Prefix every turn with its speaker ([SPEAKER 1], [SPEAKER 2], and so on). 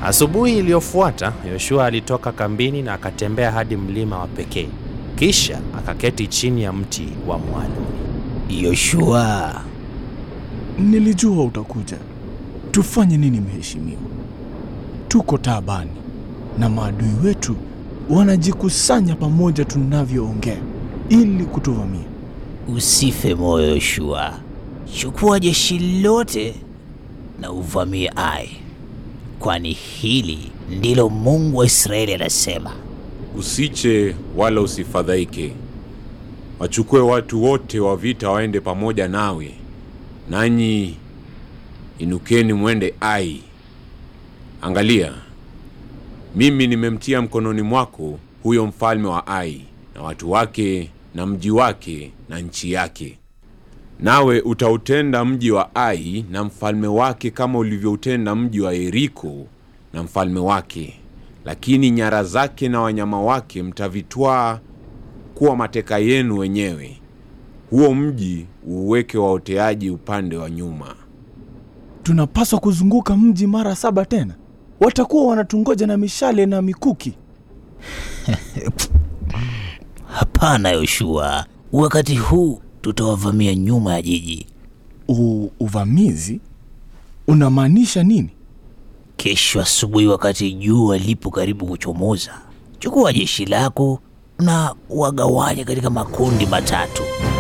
[SPEAKER 1] Asubuhi iliyofuata Yoshua alitoka kambini na akatembea hadi mlima wa pekee, kisha akaketi chini ya mti wa mwaloni.
[SPEAKER 2] Yoshua,
[SPEAKER 3] Nilijua utakuja. Tufanye nini mheshimiwa? Tuko taabani na maadui wetu wanajikusanya pamoja tunavyoongea ili kutuvamia.
[SPEAKER 2] usife moyo Yoshua. Chukua jeshi lote na uvamie Ai, kwani hili ndilo Mungu wa Israeli anasema.
[SPEAKER 4] Usiche wala usifadhaike. Wachukue watu wote wa vita waende pamoja nawe, nanyi inukeni mwende Ai. Angalia, mimi nimemtia mkononi mwako huyo mfalme wa Ai na watu wake na mji wake na nchi yake. Nawe utautenda mji wa Ai na mfalme wake kama ulivyoutenda mji wa Yeriko na mfalme wake, lakini nyara zake na wanyama wake mtavitwaa kuwa mateka yenu wenyewe. Huo mji uuweke waoteaji upande wa nyuma.
[SPEAKER 3] Tunapaswa kuzunguka mji mara saba tena. Watakuwa wanatungoja na mishale na mikuki.
[SPEAKER 2] Hapana Yoshua, wakati huu tutawavamia nyuma ya jiji.
[SPEAKER 3] U, uvamizi unamaanisha nini?
[SPEAKER 2] Kesho asubuhi, wakati jua lipo karibu kuchomoza, chukua jeshi lako na wagawanye katika makundi matatu.